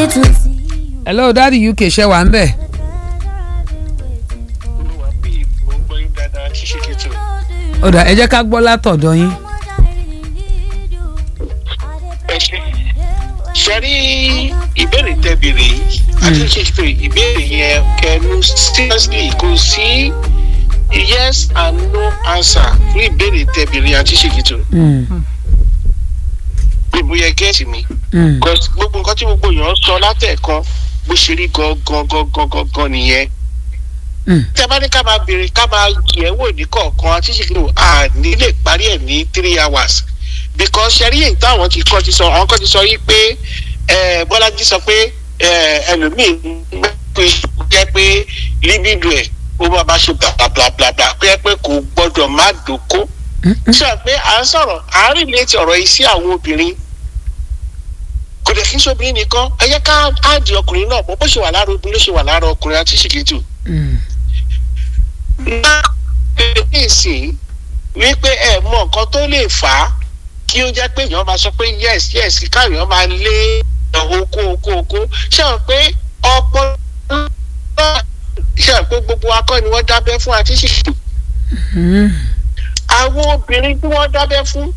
to see you. hello daddy uk ṣe wà ń bẹ̀. olúwa bí ìbò ń gbọ́ yín dáadáa ṣíṣe kìtù. ó dà ẹ jẹ́ ká gbọ́ látọ̀dọ̀ yín. ẹ ṣe ṣe rí ìbéèrè tẹ béèrè yìí àti ṣe pé ìbéèrè yẹn kẹnu seriously kò sí yes and no answer fún ìbéèrè tẹ béèrè àti ṣe kìtù. Mm, gbogbo yẹ gẹ́ẹ̀tì mi. mm, Because gbogbo nǹkan tí gbogbo èèyàn sọ látẹ̀kan bó ṣe rí gangan gangan gangan nìyẹn. mm, tẹ bá ní ká máa béèrè ká máa yẹ̀ wò ní kọ̀ọ̀kan àti ṣèkìlò àní lè parí ẹ̀ ní three hours because ṣẹ́rí èyí táwọn ti kọ́ ti sọ àwọn kan ti sọ yìí pé eh, bọ́lájí sọ pé eh, ẹlòmíì pé jẹ́ pé libido ẹ̀ ó máa bá ṣe blablabla pé pé kò gbọ́dọ̀ má dòkó mm, mm. sọ pé à ń sọ̀rọ̀ à ń rìn létí ọ̀rọ̀ yìí sí àwọn obìnrin kò dẹ̀ kí n ṣobìnrin nìkan ẹ yẹ ká áàdì ọkùnrin náà bó bó ṣe wà lára obìnrin ló ṣe wà lára ọkùnrin àti ṣìkìtù Mm, ná èsì wípé ẹ mọ nǹkan tó lè fà á kí ó jẹ́ pé èèyàn máa sọ pé yes yes káàyàn máa lé oko oko oko ṣé àwọn pé ọpọlọ ṣé àwọn pé gbogbo akọ ni wọ́n dábẹ́ fún àti ṣìṣì mm, àwọn obìnrin tí wọ́n dábẹ́ fún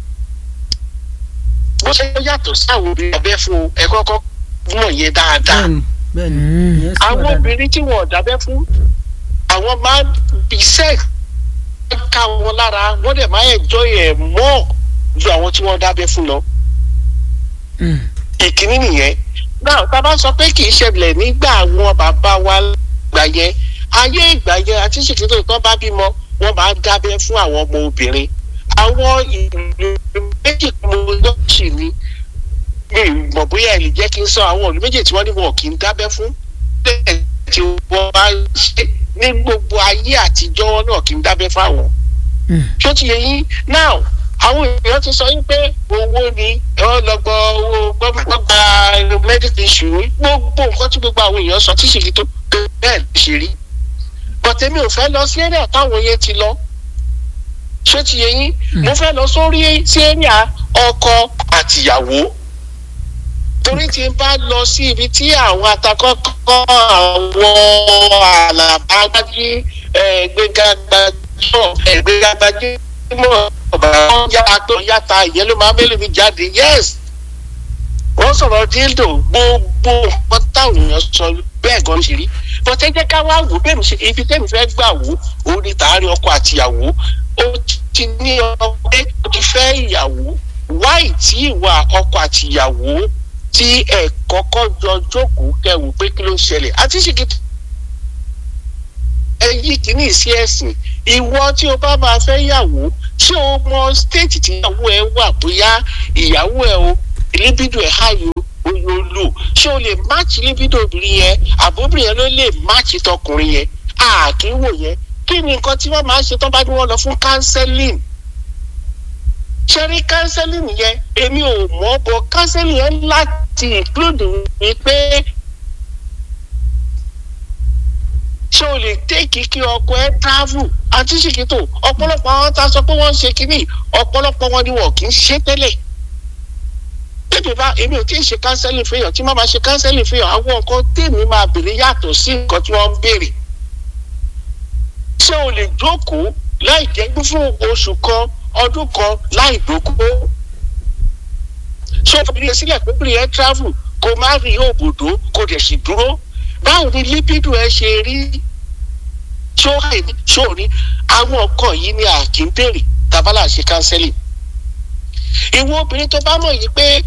bó ṣe yàtọ̀ sí àwọn obìnrin dábẹ́ fún ẹ kọ́kọ́ mọ̀ yẹn dáadáa bẹ́ẹ̀ni bẹ́ẹ̀ni Mm. ìyẹn sì wà àwọn dáadáa. obìnrin tí wọn ò dábẹ́ fún àwọn máa ń bí sex ká wọn lára wọ́n dẹ̀ máa ń enjoy ẹ̀ mọ́ ju àwọn tí wọ́n dábẹ́ fún lọ. mm, ìkíní nìyẹn náà tá a bá sọ pé kì í ṣẹlẹ̀ nígbà àwọn bàbá wa gbà yẹn ayé ìgbà yẹn àti ṣèkìtò tó bá bímọ wọ́n máa ń dábẹ́ fún àwọn ọmọ obìnrin àwọn ìlú méjì mo lọ́ọ̀ṣì ni mi ì mọ̀ bóyá ẹ lè jẹ́ kí n sọ àwọn ìlú méjì tí wọ́n ní wọn kì í dábẹ́ fún bẹ́ẹ̀ tí wọ́n bá ń ṣe ní gbogbo ayé àtijọ́ náà kì í dábẹ́ fáwọn mm. tó ti yẹ yín now àwọn èèyàn ti sọ yín pé owó ni ẹ̀rọ lọ́gbọ́ owó gbọ́gbà medical issue gbogbo nǹkan tí gbogbo àwọn èèyàn sọ tí ṣèkì tó bẹ́ẹ̀ ló ṣe rí but èmi ò fẹ́ lọ sí area táwọn yẹn ti lọ ṣé ti yẹ yín mo fẹ́ lọ sórí sí area ọkọ àtìyàwó torí tí n bá lọ sí ibi tí àwọn atakọ́kọ́ àwọn àlàbájí gbẹgàgbàjọ gbẹgàgbàjọ mọ̀ ọ̀bà yàtọ̀ tó yàtà ìyẹn ló máa ń mélòó mi jáde yes wọ́n sọ̀rọ̀ díldò gbogbo nǹkan táwọn èèyàn sọ bẹ́ẹ̀ gan ṣe rí bọ́tẹ́ jẹ́ ká wá wò bẹ́ẹ̀ mi ṣe ibi tẹ́mi fẹ́ gbà wò ó ní tààrí ọkọ àtìyàwó ó ti ní ọkọ pé ó ti fẹ́ ìyàwó wáì tí ìwà ọkọ àtìyàwó tí ẹ kọ́kọ́ jọ jókòó kẹwò pé kí ló ń ṣẹlẹ̀ àti ṣìkìtì ẹ yí kìíní sí ẹ̀sìn ìwọ tí o bá máa fẹ́ yàwó ṣé o mọ stéètì tí ìyàwó ẹ wà bóyá ìyàwó ẹ o libido ẹ háyò oyo lò ṣé o lè máàcì libido obìnrin yẹn àbóbìnrin yẹn ló lè máàcì tọkùnrin yẹn àkínwò yẹn kí ni nǹkan tí wọ́n máa ń ṣe tó bá ní wọ́n lọ fún counseling ṣẹ́rí counseling yẹn èmi ò mọ̀ bọ̀ counseling yẹn láti include mi pé ṣé o lè tẹ́kì kí ọkọ ẹ travel àti ṣìkìtò ọ̀pọ̀lọpọ̀ àwọn tá a sọ pé wọ́n ń ṣe kínní ọ̀pọ̀lọpọ̀ wọn ni wọn kì í ṣe tẹ́lẹ̀ tèmi bá èmi ò tí ì ṣe counseling fún èèyàn tí má máa ṣe counseling fún èèyàn àwọn nǹkan tèmi máa béèrè yàtọ̀ sí nǹkan tí wọ́n ń béèrè ṣé o lè jókòó láì jẹ́gbé fún oṣù kan ọdún kan láì dókòó ṣé o fi sílẹ̀ pé bí ẹ travel kó má rí òbòdó kó dẹ̀ sì dúró báwo ni libido ẹ ṣe rí ṣó ní àwọn nǹkan yìí ni a kì í béèrè tabala ṣe counseling ìwọ obìnrin tó bá mọ̀ yìí pé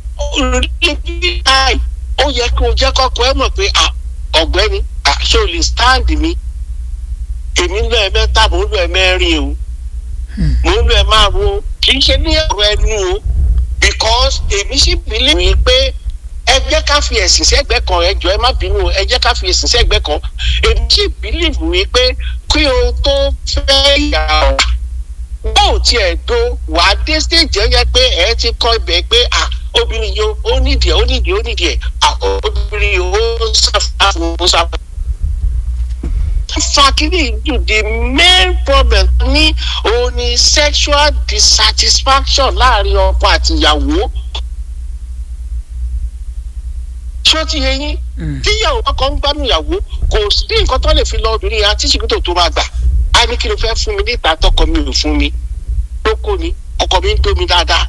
ó yẹ kí o jẹ́ kọ́kọ́ ẹ mọ̀ pé ọ̀gbẹ́ni ṣé o lè stand mi èmi ń lọ ẹ mẹ́ta mò ń lọ ẹ mẹ́rin o mò ń lọ ẹ márùn o kì í ṣe ní ọ̀rọ̀ ẹnu o because èmi sì believe mi pé ẹ jẹ́ ká fi ẹ̀sìn sẹ́gbẹ́ kan ẹ jọ ẹ má bínú ẹ jẹ́ ká fi ẹ̀sìn sẹ́gbẹ́ kan èmi sì believe mi pé kí o tó fẹ́ yà ọ́ bó o tiẹ̀ do wà á dé stage ẹ yẹ pé ẹ ti kọ́ ibẹ̀ pé à obìnrin yìí ó nídìí ẹ ó nídìí ó nídìí ẹ obìnrin yìí ó ṣàfihàn ó ṣàfihàn fakiri ju the main problem ní òun ni sexual dissatisfaction láàrin ọkọ àti ìyàwó ṣé ó ti yẹ yín Mm. tíyàwó ọkọ ń gbádùn ìyàwó kò sí nǹkan tó lè fi lọ obìnrin yẹn àti ṣìkìtò tó máa gbà á ní kí ló fẹ́ fún mi níta tọkọ mi ò fún mi tó kò ní ọkọ mi ń tó mi dáadáa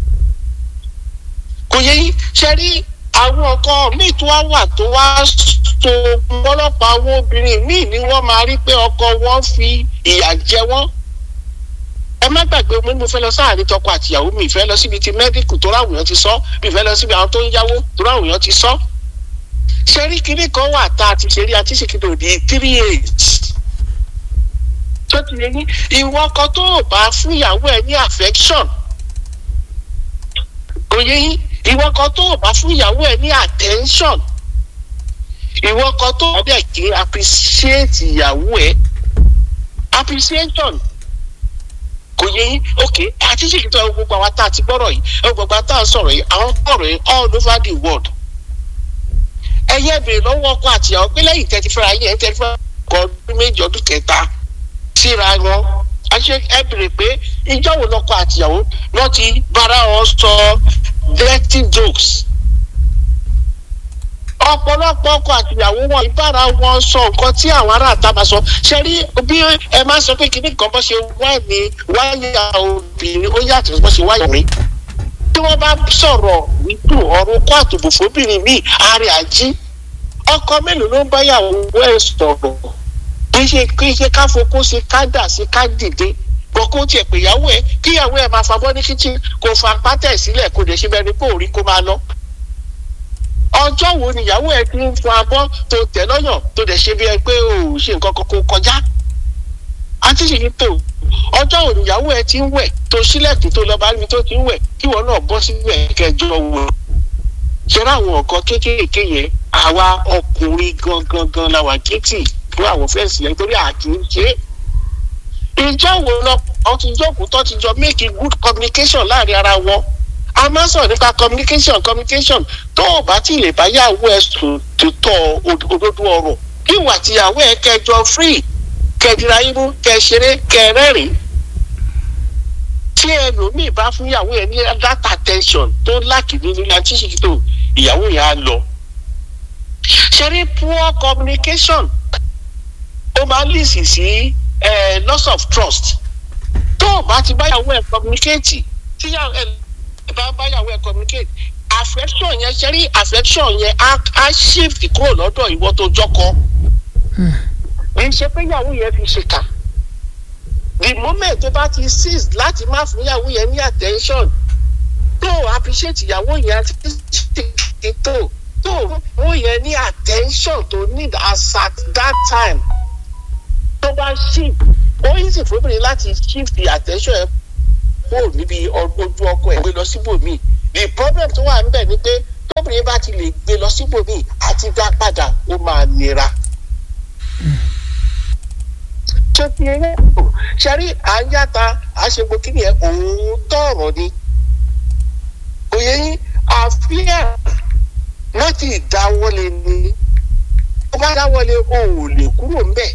kò yẹ yín ṣe rí àwọn ọkọ míì tó wá wà tó wá so ọlọ́pàá àwọn obìnrin míì ni wọ́n máa rí pé ọkọ wọn fi ìyà jẹ wọ́n ẹ má gbàgbé mo ní mo fẹ́ lọ sáàrin tọkọ àtìyàwó mi ìfẹ́ lọ síbi ti mẹ́díkù tó ráwùn yẹn ti sọ mi ìfẹ́ lọ síbi àwọn tó ń yáwó tó ráwùn yẹn ti sọ ṣe rí kinní kan wà tá a ti ṣe rí àti ṣèkìtò di three eight tó ti lè ní ìwọ kan tó o bá fún ìyàwó ẹ ní affection kò yẹ yín ìwọ kan tó o bá fún ìyàwó ẹ ní attention ìwọ kan tó o bẹ̀ kí appreciate ìyàwó ẹ appreciation kò yẹ yín ok àti ṣèkìtò ẹ gbogbo àwa tá a ti gbọ́rọ̀ yìí ẹ gbogbo àwa tá a sọ̀rọ̀ yìí àwọn gbọ́rọ̀ yìí all over the world ẹyẹ bèrè lọ́wọ́ ọkọ àtìyàwó pé lẹ́yìn tẹ́tí fẹ́ra yín ẹ̀ tẹ́tí fẹ́ra ọkọ ọdún méjì ọdún kẹta síra wọn àṣẹ ẹ bèrè pé ìjọ wo lọkọ àtìyàwó wọn ti bára wọn sọ dirty jokes ọ̀pọ̀lọpọ̀ ọkọ àtìyàwó wọn ìbára wọn sọ nǹkan tí àwọn ará àta máa sọ ṣe rí bí ẹ máa sọ pé kíní kan bó ṣe wá ní wáyà obìnrin ó yàtọ̀ bó ṣe wáyà mi tí wọ́n bá sọ̀rọ̀ nítò ọ̀rọ̀ kó àtòbò fóbìnrin míì àárẹ̀ àjí ọkọ mélòó ló ń báyàwó ẹ̀ sọ̀rọ̀ kì í ṣe kì í ṣe ká fokó sí ká dà sí ká dìde kò kó tiẹ̀ pé ìyàwó ẹ̀ kíyàwó ẹ̀ máa fabọ́ ní kíchìn kò fa pátẹ̀ sílẹ̀ kò dẹ̀ ṣe bẹ́ẹ̀ ni kó rí kó máa lọ. ọjọ́ wo ni ìyàwó ẹ̀ ti ń fọ abọ́ tó tẹ̀ lọ́yàn tó dẹ̀ ṣe bí ẹ pé ò ṣe nǹkan kan kó kọjá. àti ṣèyí tó ọjọ́ wo ni ìyàwó ẹ̀ ti ń wẹ̀ tó sílẹ̀kùn tó lọ bá níbi tó ti ń wẹ̀ kí wọn náà bọ́ síbẹ̀ kẹjọ wò. ṣẹ́rẹ́ àwọn nǹkan kéékèèké yẹn àwa ọkùnrin gangan gan la wà kéétì fún àwọn fẹ́ǹsì yẹn torí àti ń ṣe é. ìjọ wo lọ ọ ti jókòó tó ti jọ make good communication láàrin ara wọn a máa ń sọ̀rọ̀ nípa communication communication tó o bá ti lè bá yàwó ẹ sùn tó tọ̀ òdodo ọ̀rọ̀ kí ìwà tìyàwó ẹ kẹjọ free kẹdìrà imú kẹṣeré kẹrẹ́rìn tí ẹlòmíì bá fún ìyàwó ẹ ní that attention tó láàkì nínú ilé àti ṣètò ìyàwó yẹn á lọ ṣe rí poor communication ó máa ń lìsì sí loss of trust tó o bá ti báyàwó ẹ communicate tí ẹ bá báyàwó ẹ communicate affection yẹn ṣe rí affection yẹn á shift kúrò lọ́dọ̀ ìwọ tó jọkọ kì í ṣe pé ìyàwó yẹn fi ṣèkà the moment tó bá ti cease láti má fún ìyàwó yẹn ní attention tó o appreciate ìyàwó yẹn àti tó tó o yẹn ní attention tó need as at that time tó bá shift ó easy fún obìnrin láti shift the attention ẹ kúrò níbi ojú ọkọ ẹ gbé lọ síbòmíì the problem tó wà níbẹ̀ ni pé tóbìnrin bá ti lè gbé lọ síbòmíì àti dá padà ó máa nira. ṣé ti eré kò ṣẹ́rí à ń yàtà àṣegbò kí ni ẹ òun tọ̀rọ̀ ni òye yín àfíà láti dáwọ́lé ni ó bá dáwọ́lé o ò lè kúrò ńbẹ̀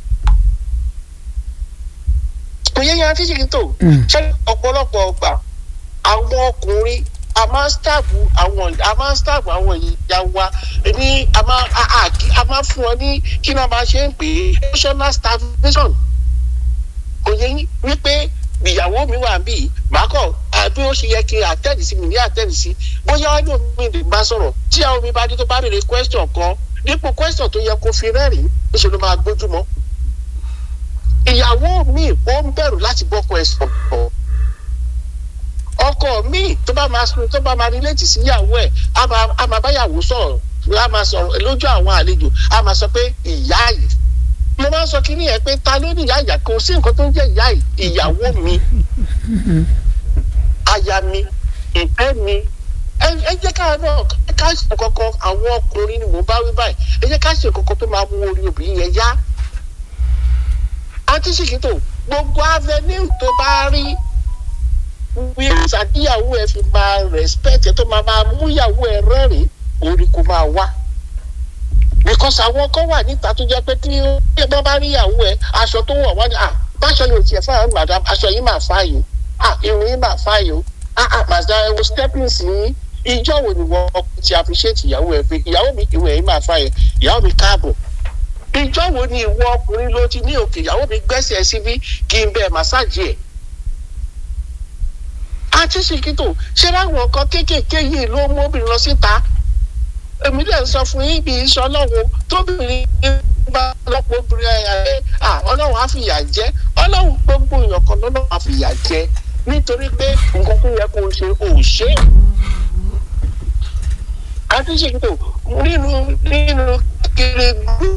kò yẹ yan títí kí n tó ṣe ọ̀pọ̀lọpọ̀ ọgbà àwọn ọkùnrin a máa ń stáàbù àwọn a máa ń stáàbù àwọn ìyá wa ní a máa a máa fún ọ ní kí ni a máa ṣe ń pè é emotional starvation kò yẹ wípé ìyàwó mi wà bí màákọ àbí ó ṣe yẹ kí àtẹ́ẹ̀dì sí mi ní àtẹ́ẹ̀dì sí bóyá wájú mi lè bá sọ̀rọ̀ tí àwọn mi bá dé tó bá béèrè question kan dípò question tó yẹ kó fi rẹ́rìn-ín níṣẹ́ ló máa gbójúmọ́ ìyàwó mi ó ń bẹ̀rù láti bọ́kọ ẹ̀ sọ̀rọ̀ ọkọ mi tó bá máa sun tó bá máa relate sí ìyàwó ẹ̀ á máa báyàwó sọ̀rọ̀ á máa sọ̀rọ̀ lójú àwọn àlejò á máa sọ pé ìyá yìí mo máa ń sọ kínní yẹn pé ta ló ní ìyá ìyá kò sí nǹkan tó ń jẹ́ ìyá ìyàwó mi aya mi ìfẹ́ mi ẹ jẹ́ ká náà ká ṣe kankan àwọn ọkùnrin ni mò ń bá wí báyìí ẹ jẹ́ ká ṣe kankan tó máa mú orí obìnrin yẹn yá àti ṣìkìtò gbogbo avenue tó bá rí wí ṣàdíyàwó ẹ fi máa respect ẹ tó máa máa mú ìyàwó ẹ rẹ́rìn orí kò máa wá because àwọn kan wà níta tó jẹ́ pé tí wọ́n bá rí ìyàwó ẹ aṣọ tó wọ̀ wọ́n ní à báṣọ yóò tiẹ̀ fáwọn madam aṣọ yìí máa fà yìí à irun yìí máa fà yìí à à màdá ẹ wo stepping sí ìjọ wo ni wọ́n ti appreciate ìyàwó ẹ pé ìyàwó mi ìwé yìí máa fa yẹn ìyàwó mi káàbọ̀ ìjọ wo ni ìwọ ọkùnrin ló ti ní òkè ìyàwó mi gbẹ́sẹ̀ síbí kí n bẹ́ẹ̀ màsáàjì ẹ̀ àti ṣìkìtò ṣé láwọn nǹkan kéékèèké yìí ló mú obìnrin lọ síta èmi lè sọ fún yín bí iṣẹ́ ọlọ́run tóbìnrin bá lọ́pọ̀ obìnrin ẹ̀ ẹ̀ à ọlọ́run á fìyà jẹ ọlọ́run gbogbo èèyàn kan lọ́lọ́run á fìyà jẹ nítorí pé nǹkan tó yẹ kó o ṣe ò ṣe é àti ṣètò nínú nínú kéré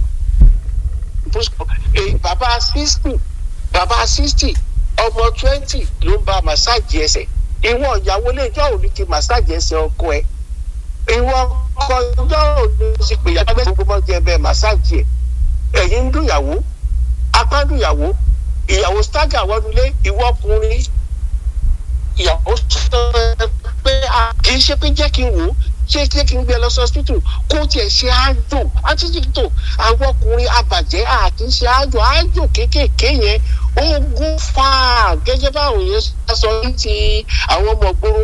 bàbá sixty bàbá sixty ọmọ twenty ló ń bá màsáàjì ẹsẹ̀ ìwọ ìyàwó lẹ́jọ́ òní ti màsáàjì ẹsẹ̀ ọkọ ẹ̀ ìwọ ọkọ ìjọ òní ti pè yàtọ̀ bẹ́ẹ̀ gbogbo ọjọ́ ẹ bẹ́ẹ̀ màsáàjì ẹ̀ ẹ̀yìn ń dùnyàwó apá ń dùnyàwó ìyàwó stagger wọnúlé ìwọ ọkùnrin ìyàwó sọ pé kì í ṣe pé jẹ́ kí n wò ó ṣé ṣé kí n gbé lọ sí hospital kó tiẹ̀ ṣe àjò àtúntò àwọn ọkùnrin abàjẹ́ àti ṣe àjò àjò kéékèèké yẹn ogun fà gẹ́gẹ́ báwọn yẹn sọ ní ti àwọn ọmọ gbòòrò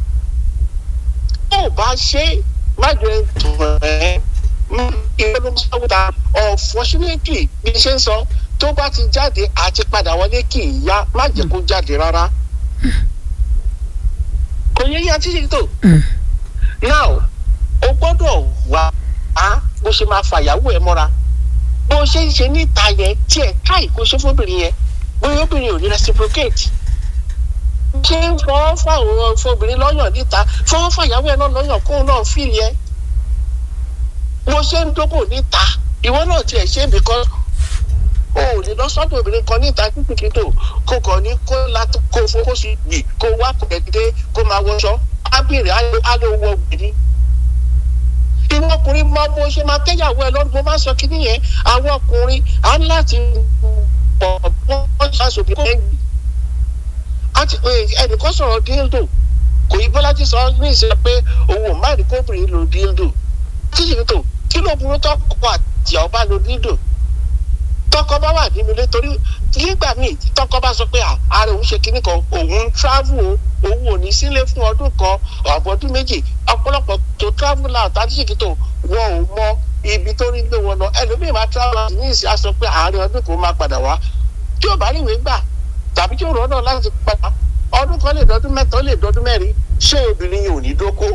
tó o bá ṣe má jẹ́ tàn ẹ́ ìwé ló ń sáwó ta unfortunately bí ṣe ń sọ tó bá ti jáde àti padà wọlé kì í yá má jẹ́ kó jáde rárá kò yẹ yá títí tó now o gbọ́dọ̀ wá á bó ṣe máa fàyàwó ẹ mọ́ra bó ṣe ń ṣe níta yẹn tí ẹ káì kó ṣe fóbìnrin yẹn bóyá obìnrin ò ní reciprocate ṣé ń fọwọ́ fáwọn fóbìnrin lọ́yàn níta fọwọ́ fàyàwó ẹ náà lọ́yàn kóun náà fìlì ẹ bó ṣe ń dógò níta ìwọ náà tiẹ̀ ṣe because o ò ní lọ sọ́dọ̀ obìnrin kan níta kìkìkìtò kó kàn ní kó látó kó fowó sí gbì kó wá kọ̀kẹ́dé kó máa wọṣọ ábìrì alówó gbìdí. ìwọ ọkùnrin máa bó ṣe máa kẹ́yàwó ẹ lọ́dún mo máa sọ kí nìyẹn àwọn ọkùnrin á ní láti pọ̀ wọ́n ṣàṣòbí kó ẹ̀yìn. ẹnìkan sọ̀rọ̀ díldò kò yí bọ́lájí sọ ní ìṣe pé òun ò má rí kóbìnrin lo díldò. títí tó kí ló burú tọkọ àti ìyàwó bá lo díldò tọkọ bá wà nínú ilé torí nígbà míì tọkọ bá sọ pé ààrẹ òun ṣe kinní kan òun ń travel o òun ò ní sílé fún ọdún kan ọ̀bọ̀dún méjì ọ̀pọ̀lọpọ̀ tó travel out àdíṣèkì tó wọn ò mọ ibi tó rí gbé wọn lọ ẹlòmíì máa travel out ní ìsìn aṣọ pé ààrẹ ọdún kan máa padà wá tí ò bá rí ìwé gbà tàbí tí ò rọ́nà láti padà ọdún kan lè dọdún mẹ́ta ó lè dọdún mẹ́rin ṣé obìnrin yìí ò ní dóko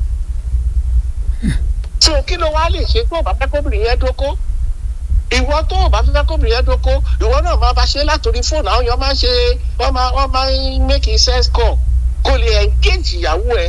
so kí ló wá lè ṣe fún ọ̀bá pẹ́kọ́bìnrin yẹn dóko ìwọ tó o bá fẹ́ kóbìnrin yẹn dóko ìwọ náà máa bá ṣe látòrí fóònù àwọn èèyàn máa ń ṣe wọ́n máa wọ́n máa ń make sense call kó lè engage ìyàwó ẹ.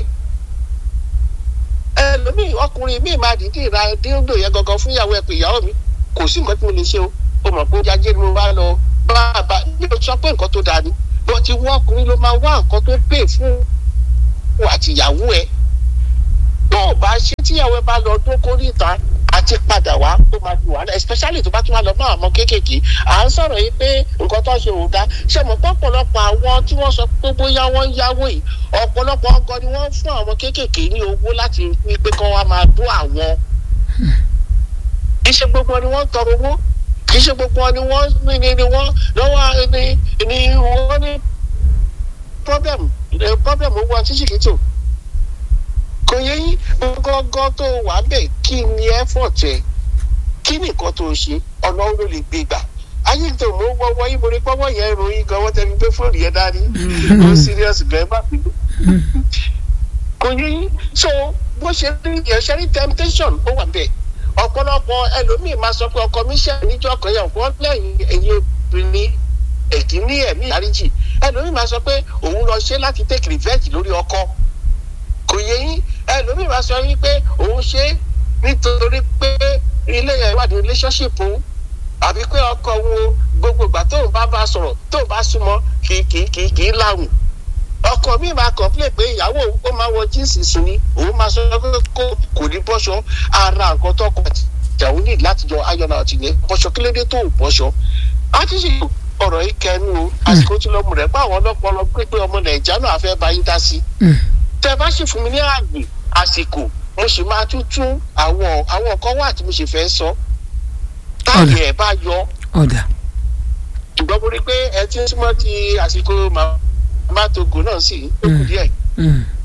ẹlòmíì ọkùnrin míì máa dìídì ra díndò yẹn gangan fún ìyàwó ẹ pé ìyàwó mi kò sí nǹkan tí mo lè ṣe o o mọ̀ pé ó jajé ni mo bá lọ bá bá yóò sọ pé nǹkan tó dáa ni bó ti wọ́n ọkùnrin ló máa wá nǹkan tó pè fún àti ìyàwó ẹ tó o bá ṣe tíyàwó ẹ bá lọ dóko níta àti padà wá ó máa di wàhálà especially tó bá tún wá lọ bá àwọn kéékèèké à ń sọ̀rọ̀ yìí pé nǹkan tó ṣe ò dá ṣe mọ̀ pé ọ̀pọ̀lọpọ̀ àwọn tí wọ́n sọ pé bóyá wọ́n ń yáwó yìí ọ̀pọ̀lọpọ̀ ọgọ ni wọ́n fún àwọn kéékèèké ní owó láti rí pé kán wá máa dún àwọn. kì í ṣe gbogbo ni wọ́n tọrọ owó kì í ṣe gbogbo ni wọ́n ní ni wọ́n lọ́wọ́ ni ni wọ́n ní problem problem owó ọtí ṣìkìtò kò yẹ yín gọ́gọ́ tó wà bẹ́ẹ̀ kí ni effort ẹ kí ni nǹkan tó ṣe ọ̀nà ló lè gbé gbà ayé tó mú wọ́wọ́ yín mo ní pọ́wọ́ yẹn ròyìn gan wọ́n tẹ́lẹ̀ gbé fóònù yẹn dání ó serious bẹ́ẹ̀ má fi kò yẹ yín so bó ṣe rí ìyẹn rí temptation ó wà bẹ́ẹ̀ ọ̀pọ̀lọpọ̀ ẹlòmíì máa sọ pé ọkọ mi ṣe níjọ́ kan yẹn wọ́n lẹ́yìn ẹ̀yìn obìnrin ẹ̀kí ní ẹ̀mí ìdáríjì ẹlòmíì máa sọ pé òun lọ ṣe láti take revenge lórí ọkọ kò yẹ yín ẹlòmíì máa sọ yín pé òun ṣe nítorí pé ilé ìwádìí relationship òun àbí pé ọkọ wo gbogbo ìgbà tóun bá bá sọ̀rọ̀ tóun bá súnmọ́ kì kì kì kì í láwùn ọkọ mi máa complain pé ìyàwó ó máa wọ jíǹsì sùn ni òun máa sọ pé kó kò ní bọ́ṣọ ara nǹkan tọkọ ìjàwó ní láti jọ ayọ̀nà àti ní bọ́ṣọ kí ló dé tó bọ́ṣọ. a ti ṣe ọ̀rọ̀ yìí kẹnu o àsìkò tí lọ́mù rẹ̀ pé àwọn ọlọ́pọlọ pé ọmọ nàìjíríà náà fẹ́ bá yín dá sí. tẹ bá sì fún mi ní àgbè àsìkò mo sì máa tún tún àwọn àwọn kan wà tí mo sì fẹ́ sọ táàgì ẹ̀ bá yọ ọ̀dà ṣùgbọ́n mo rí pé ẹ ti ń súnmọ́ ti àsìkò màmá togo náà sì ó kù díẹ̀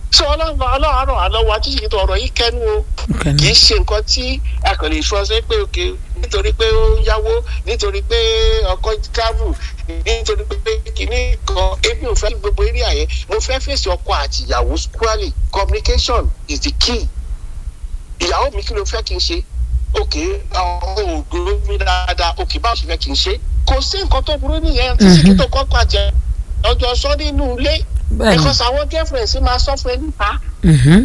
sọ ọlọ́run ọlọ́run àrùn àlọ́wọ́ àti ìṣètò ọ̀rọ̀ yìí kẹ́nu o Okay. kì í ṣe nǹkan tí a kàn lè sọ ṣe pé òkè nítorí pé ó ń yáwó nítorí pé ọkọ travel nítorí pé kìíní kan ebi ò fẹ́ gbogbo eré àyẹ mo fẹ́ fèsì ọkọ àti ìyàwó squarely communication is the key ìyàwó mi kí ló fẹ́ kí n ṣe òkè ọ̀hún ògbóró mi dáadáa òkè báwo ṣe fẹ́ kí n ṣe kò sí nǹkan tó burú nìyẹn tí sì kí tó kọ́kọ́ àjẹ ọjọ́ sọ nínú ilé Bẹ́ẹ̀ni. because àwọn girlfriend sì máa sọ fún ẹ níta Mhm.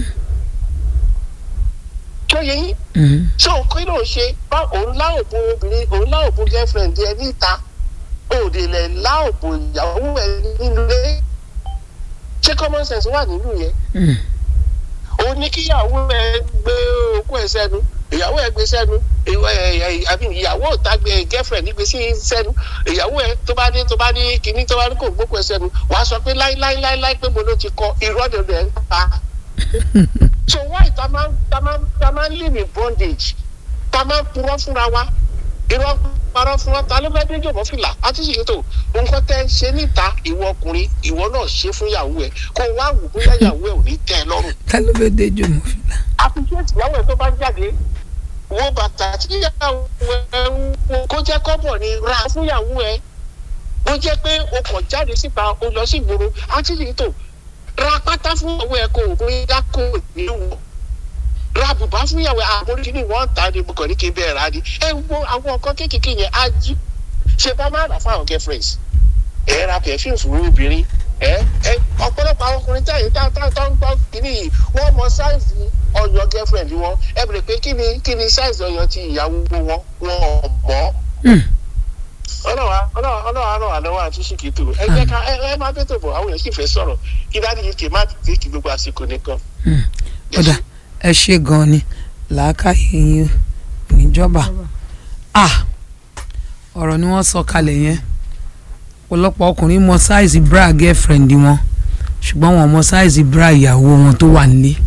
tó yẹ yín Mhm. ṣé òun kí ló ń ṣe bá òun lá òbò obìnrin òun lá òbò girlfriend ẹ níta òde lẹ̀ lá òbò ìyàwó ẹ nínú ilé ṣé common sense wà nínú yẹn Mhm. òun ní kíyàwó ẹ gbé okú ẹ sẹ́nu ìyàwó ẹ gbé sẹ́nu ìwọ ẹ ẹ àbí ìyàwó ò tá gbé girlfriend gbé sí sẹ́nu ìyàwó ẹ tó bá ní tó bá ní kíní tó bá ní kò gbókù ẹ sẹ́nu wàá sọ pé láíláíláíláí pé mo ló ti kọ irọ́ dẹ̀dẹ̀ ń pa so why ta máa ta máa ta máa live in bondage ta máa purọ́ fúnra wa irọ́ parọ́ fúnra ta ló fẹ́ dé jọ̀bọ́ fìlà àti ṣèyí tó nǹkan tẹ́ ń ṣe níta ìwọ ọkùnrin ìwọ náà ṣe fún ìyàwó ẹ kó o wá wò bóyá ìyàwó ẹ ò ní tẹ́ ẹ lọ́rùn ta ló fẹ́ dé jòmọ́ fìlà. appreciate ìyàwó ẹ tó bá jáde wo bàtà tí ìyàwó ẹ ń wọ kó jẹ́ kọ́bọ̀ ni ra fún ìyàwó ẹ ó jẹ́ pé o kàn jáde síta o lọ sí ìgboro àti ṣèyí tó ra pátá fún ìyàwó ẹ kó o bóyá kó o ní wọ ra bùbá fún ìyàwó àmórí ní wọ́n ta ni mo kàn ní kí n bẹ́ẹ̀ rà ni ẹ wo àwọn nǹkan kéékèèké yẹn á jí ṣe bá má rà fún àwọn girlfriends ẹ ra perfume fún obìnrin ẹ ẹ ọ̀pọ̀lọpọ̀ àwọn ọkùnrin táyì tá tá tá ń gbọ́ kínní yìí wọ́n mọ sáìsì ọyàn girlfriend wọn ẹ bèrè pé kí ni kí ni sáìsì ọyàn ti ìyàwó wọn wọn ò mọ̀ Mhm. ọlọ́wà ọlọ́wà ọlọ́wà ràn wá lọ́wọ́ àti ṣìkìtì ẹ jẹ́ ká ẹ ẹ má bẹ́tò bọ̀ àwọn èèyàn sì fẹ́ sọ̀rọ̀ kí dáàdi yìí kì í má tètè gbogbo àsìkò nìkan. Mhm. ọ̀dà ẹ ṣe gan-an ni làákàyè yín níjọba ah ọ̀rọ̀ ni wọ́n sọ kalẹ̀ yẹn ọ̀pọ̀lọpọ̀ ọkùnrin mọ sáìsì bra girlfriend wọn ṣùgbọ́n wọn mọ sáìsì bra ìyàwó wọn tó wà nílé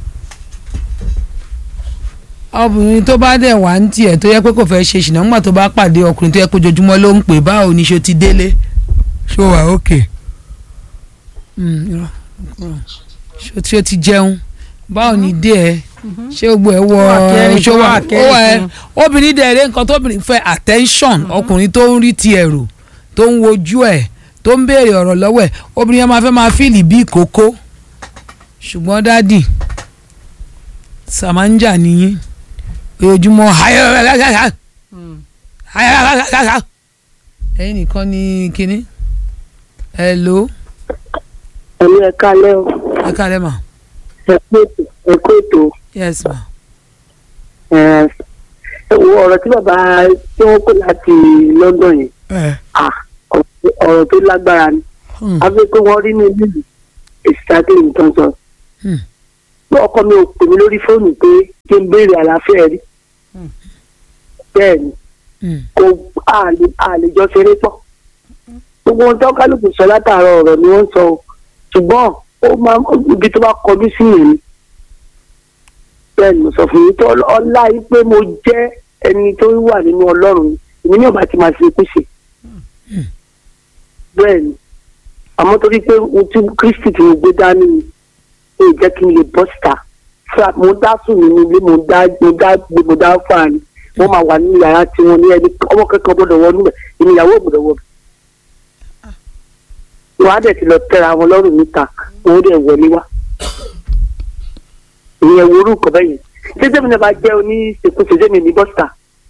obìnrin tó bá dẹ̀ wá ń tiẹ̀ tó yẹ pé kò fẹ́ ṣe ṣìnà nígbà tó bá pàdé ọkùnrin tó yẹ pé ojoojúmọ́ ló ń pè báwo ni ṣo ti délé ṣó wà ókè ṣó tí ó ti jẹun báwo ni dé ẹ ṣé gbogbo ẹ wọ Ó wà kẹrin, ṣó ó wà wà ó kẹrin wà ẹ fún. obìnrin dẹ̀ rẹ nǹkan tóbìnrin fẹ́ attention ọkùnrin tó ń rí ti ẹ̀rù tó ń wojú ẹ̀ tó ń béèrè ọ̀rọ̀ lọ́wọ́ ẹ̀ obìnrin yẹn máa fẹ́ máa fíìlì bí ìkókó ṣùgbọ́n dádì sàmáńjà nìyí ojoojúmọ́ ẹ̀yin nìkan ní kínní hello ẹ̀mí ẹ̀ka lẹ́ o ẹ kálẹ̀ mà ẹ̀kú ètò ẹ̀kú ètò yes ma ẹ̀ ẹ wo ọ̀rọ̀ tí bàbá tí wọ́n kó láti London yẹn ah, ọ̀rọ̀ ọ̀rọ̀ tó lágbára ni Hmm. àfi pé wọ́n rí ní ìlú exactly nǹkan sọ. Hmm. bí ọkọ mi ò pè mí lórí fóònù pé kí n béèrè àlàáfíà rí bẹ́ẹ̀ ni Hmm. kò àlè àlejò ṣeré pọ̀ gbogbo ohun tó kálukú sọ látàárọ̀ ọ̀rọ̀ ni wọ́n sọ o ṣùgbọ́n ó máa ibi tó bá kọjú sí yẹn ni bẹ́ẹ̀ ni mo sọ fún yín tó ọlá yìí pé mo jẹ́ ẹni tó wà nínú ọlọ́run ni èmi ní ọba tí máa ṣe kú ṣe bẹ́ẹ̀ ni àmọ́ torí pé ohun tí kristi tí mo gbé dání ni ó jẹ́ kí n lè bọ́ síta Fra- mo dá sùn nínú ilé mo dá mo dá gbé mo dá fà ní wọ́n máa wà nínú yàrá tí wọ́n ní ẹni ọmọ kankan gbọ́dọ̀ wọ níbẹ̀ èmi ìyàwó gbọ́dọ̀ wọ bẹ̀. wọ́n á dẹ̀ ti lọ tẹ́ra wọn lọ́rùn níta wọ́n ó dẹ̀ wọlé wá. ìyẹn wo orúkọ bẹ́yẹn ṣé sẹ́mi náà bá jẹ́ oní ṣèkúṣe sẹ́mi ní bọ́sítà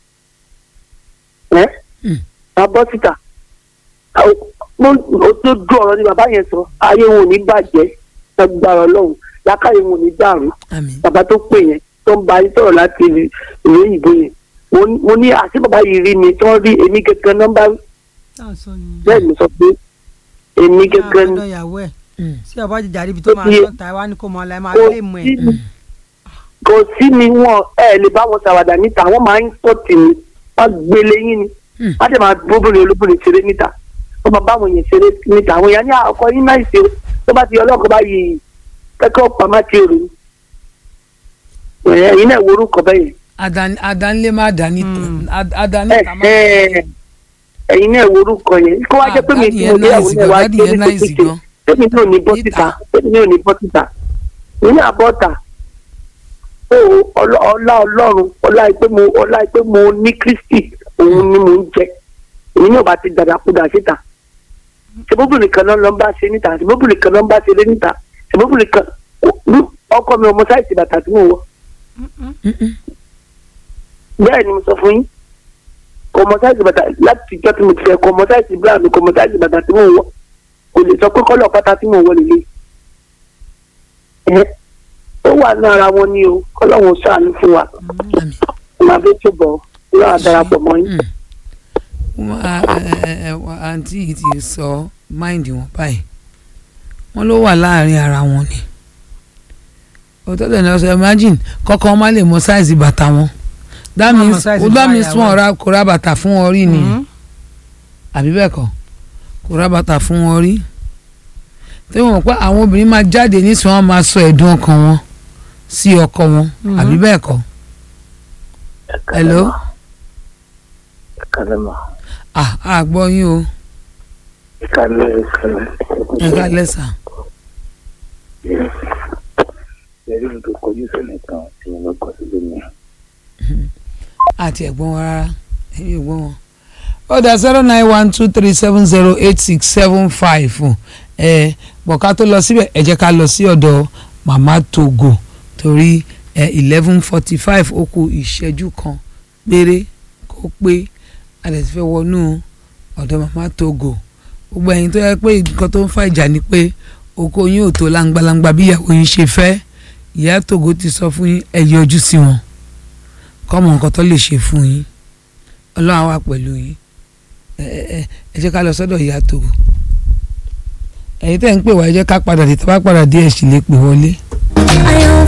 ẹ́ Mm. bá bọ́sítà ó tó dún ọ̀rọ̀ ni bàbá yẹn sọ ayé wọn ò ní bàjẹ́ lágbára ọlọ́run lákàyè wọn ò ní dàrú àmín bàbá tó pè yẹn tó ń bá yín sọ̀rọ̀ láti ìlú ìlú òyìnbó yẹn mo ní- mo ní àti bàbá yìí rí mi tí wọ́n rí èmi gẹ́gẹ́ nọ́mbà bẹ́ẹ̀ ni sọ pé èmi gẹ́gẹ́ ni ọ̀dọ̀ ìyàwó ẹ̀ Hmm. sí ọba jìjà ríbi tó Ó máa ti yé. tán ta ẹ wá ní kó mọ ọlá ẹ máa kò lè mọ ẹ. sí mi kò sí mi wọn ẹ lè bá wọn ṣàwàdà níta wọ́n máa ń sọ̀tì mi wọ́n gbélé yín ni Hmm. wọ́n dẹ̀ máa bóbìnrin olóbìnrin ṣeré níta wọ́n máa bá àwọn èèyàn ṣeré níta àwọn èèyàn ní àkọ́ yín náà ṣe tó bá ti ọlọ́kọ̀ bá yìí kẹ́kọ̀ọ́ pamá ti rò ẹ̀yin náà wo orúkọ bẹ́yẹn adan adanle má dání Hmm. ad- adanle ẹ ta má. ẹ ẹ̀yin náà wo orúkọ yẹn kó wá jẹ́ pé mi Ah, tí daddy mo yẹn níyàwó nice náà wá gan, daddy gbé yẹn ní nice sókè gan. tèmi náà ní bọ́ síta Níta. tèmi náà ní bọ́ síta nínú àbọ̀tà ó ọlá ọlá ọlọ́run ọlá pé mo ọlá pé mo ní kristi òun ni mo ń jẹ èyí náà bá ti dàdàkudà síta ṣèbóbìnrin kan náà ló ń bá ṣe níta ṣèbóbìnrin kan náà ń bá ṣe lé níta ṣèbóbìnrin kan ọkọ mi ọmọ sáìsì bàtà tí mo wọ bẹ́ẹ̀ ni mo sọ fún yín kò mọ sáìsì bàtà láti ìjọ tí mo ti fẹ́ kò mọ sáìsì bíra mi kò mọ sáìsì bàtà tí mo wọ kò lè sọ pé kọ́lọ̀ pátá tí mo wọ lè lè ẹ ó wà ní ara wọn ni o kọ́lọ́hún ṣàánú fún wa àmì màá bẹ tó bọ̀ lọ́wọ́ àdarapọ̀ mọ́ yín. Wọ́n á- ẹ- ẹ- ẹ- wọ́n- àǹtí yìí ti sọ máìndì wọn báyìí wọ́n ló wà láàrin ara wọn ni òótọ́ tẹ̀ ní ọ̀sẹ̀ imagine kọ́kọ́ má lè mọ sáìsì bàtà wọn that Wọ́n mọ means size that bàtà means ìyàwó wọn ẹ̀. ra kò ra bàtà fún wọn rí ni Mhm. àbí bẹ́ẹ̀ kọ́ kò ra bàtà fún wọn rí tí wọ́n mọ̀ pé àwọn obìnrin máa jáde nísìnyí wọ́n máa sọ ẹ̀dùn ọkàn wọn sí ọkọ wọn Mhm. àbí bẹ́ẹ̀ kọ́ hello Kalema. ah ah gbọ́ yín o Kalẹ̀ kalẹ̀. ẹ ká lẹ́sà Ẹ̀rí mi tó kọjú sẹ́nẹ̀ kan tí mo lọ kọ́ sílé mi. àti ẹ̀gbọ́n wọn rárá ẹ̀yìn ẹ̀gbọ́n wọn. ó dá zero nine one two three seven zero eight six seven five ẹ bọ̀ ká tó lọ síbẹ̀ ẹ jẹ́ ká lọ sí ọ̀dọ̀ màmá Togo torí ẹ eleven forty five ó kù ìṣẹ́jú kan péré kó pé a lè ti fẹ́ wọnú ọ̀dọ̀ màmá Togo gbogbo ẹ̀yin tó yẹ pé nǹkan tó ń fa ìjà ni pé oko yín ò tó langbalangba bí ìyàwó yín ṣe fẹ́ ìyá Togo ti sọ fún yín ẹ yọjú sí wọn kọ́mọ nǹkan tó lè ṣe fún yín ọlọ́run á wà pẹ̀lú yín ẹ ẹ ẹ ẹ jẹ́ ká lọ sọ́dọ̀ ìyá Togo ẹ̀yin tẹ́ ń pè wá ẹ jẹ́ ká padà dé tó bá padà dé ẹ̀ sì lè pè wọlé. I am